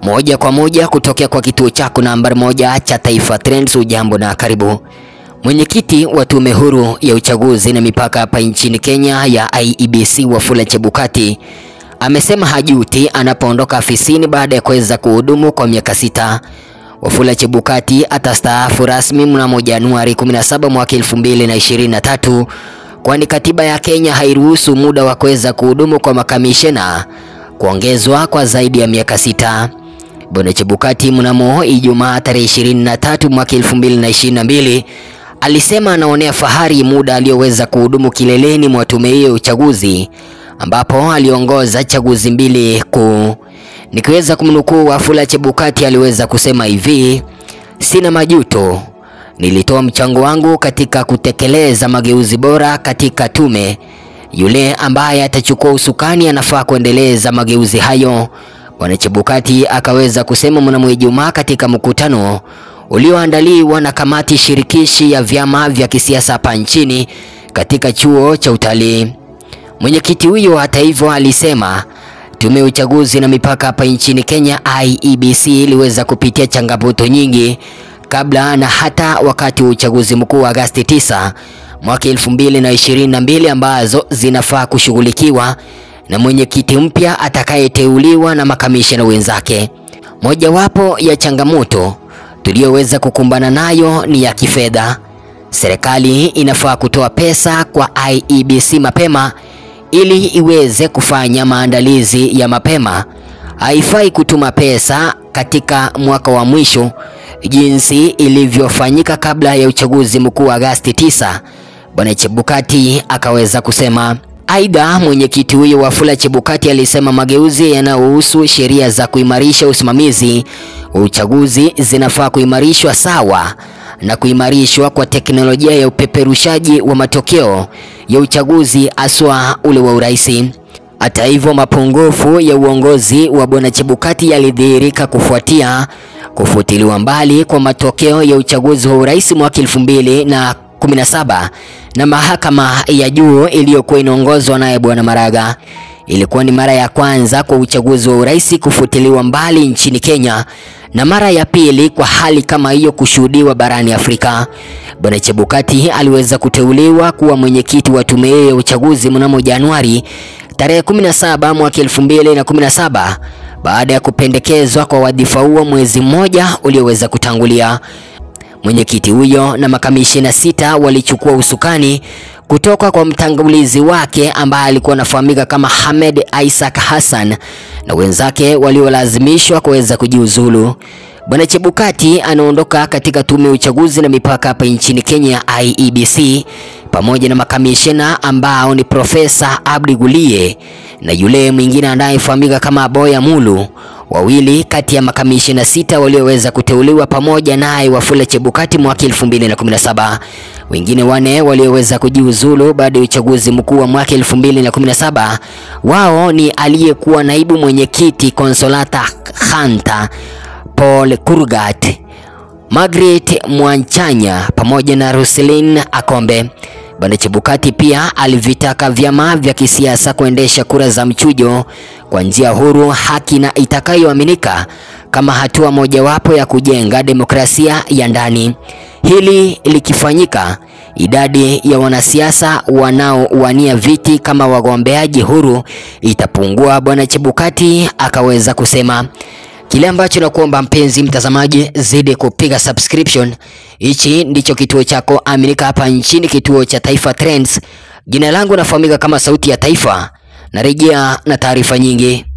Moja kwa moja kutokea kwa kituo chako nambari moja cha Taifa Trends. Ujambo na karibu. Mwenyekiti wa Tume Huru ya Uchaguzi na Mipaka hapa nchini Kenya ya IEBC Wafula Chebukati amesema hajuti anapoondoka afisini baada ya kuweza kuhudumu kwa miaka sita. Wafula Chebukati atastaafu rasmi mnamo Januari 17 mwaka 2023 kwani katiba ya Kenya hairuhusu muda wa kuweza kuhudumu kwa makamishena kuongezwa kwa zaidi ya miaka sita. Bwana Chebukati mnamo Ijumaa tarehe 23 mwaka 2022 alisema anaonea fahari muda aliyoweza kuhudumu kileleni mwa tume hiyo ya uchaguzi ambapo aliongoza chaguzi mbili kuu. Nikiweza kumnukuu Wafula Chebukati aliweza kusema hivi: sina majuto, nilitoa mchango wangu katika kutekeleza mageuzi bora katika tume. Yule ambaye atachukua usukani anafaa kuendeleza mageuzi hayo. Bwana Chebukati akaweza kusema mnamo Ijumaa katika mkutano ulioandaliwa na kamati shirikishi ya vyama vya kisiasa hapa nchini katika chuo cha utalii. Mwenyekiti huyo hata hivyo alisema tume ya uchaguzi na mipaka hapa nchini Kenya IEBC iliweza kupitia changamoto nyingi kabla na hata wakati wa uchaguzi mkuu wa Agosti 9 mwaka 2022 ambazo zinafaa kushughulikiwa na mwenyekiti mpya atakayeteuliwa na makamishna wenzake. Mojawapo ya changamoto tuliyoweza kukumbana nayo ni ya kifedha. Serikali inafaa kutoa pesa kwa IEBC mapema ili iweze kufanya maandalizi ya mapema. Haifai kutuma pesa katika mwaka wa mwisho jinsi ilivyofanyika kabla ya uchaguzi mkuu wa Agosti 9, Bwana Chebukati akaweza kusema. Aidha, mwenyekiti huyo Wafula Chebukati alisema mageuzi yanayohusu sheria za kuimarisha usimamizi wa uchaguzi zinafaa kuimarishwa sawa na kuimarishwa kwa teknolojia ya upeperushaji wa matokeo ya uchaguzi aswa ule wa urais. Hata hivyo, mapungufu ya uongozi wa Bwana Chebukati yalidhihirika kufuatia kufutiliwa mbali kwa matokeo ya uchaguzi wa urais mwaka 2017 na mahakama ya juu iliyokuwa inaongozwa naye Bwana Maraga. Ilikuwa ni mara ya kwanza kwa uchaguzi wa urais kufutiliwa mbali nchini Kenya na mara ya pili kwa hali kama hiyo kushuhudiwa barani Afrika. Bwana Chebukati aliweza kuteuliwa kuwa mwenyekiti wa tume hiyo ya uchaguzi mnamo Januari tarehe 17 mwaka 2017 baada ya kupendekezwa kwa wadhifa huo mwezi mmoja ulioweza kutangulia. Mwenyekiti huyo na makamishina sita walichukua usukani kutoka kwa mtangulizi wake ambaye alikuwa anafahamika kama Hamed Isaac Hassan na wenzake waliolazimishwa kuweza kujiuzulu. Bwana Chebukati anaondoka katika tume ya uchaguzi na mipaka hapa nchini Kenya IEBC pamoja na makamishina ambao ni Profesa Abdi Gulie na yule mwingine anayefahamika kama Boya Mulu, wawili kati ya makamishina sita walioweza kuteuliwa pamoja naye Wafula Chebukati mwaka 2017. Wengine wane walioweza kujiuzulu baada ya uchaguzi mkuu wa mwaka 2017. Wao ni aliyekuwa naibu mwenyekiti Consolata Khanta, Paul Kurgat, Margaret Mwanchanya pamoja na Roselyn Akombe. Bwana Chebukati pia alivitaka vyama vya kisiasa kuendesha kura za mchujo kwa njia huru, haki na itakayoaminika kama hatua mojawapo ya kujenga demokrasia ya ndani. Hili likifanyika, idadi ya wanasiasa wanaowania viti kama wagombeaji huru itapungua, Bwana Chebukati akaweza kusema. Kile ambacho nakuomba mpenzi mtazamaji, zidi kupiga subscription. Hichi ndicho kituo chako aminika hapa nchini, kituo cha Taifa Trends. Jina langu nafahamika kama Sauti ya Taifa. Narejea na taarifa nyingi.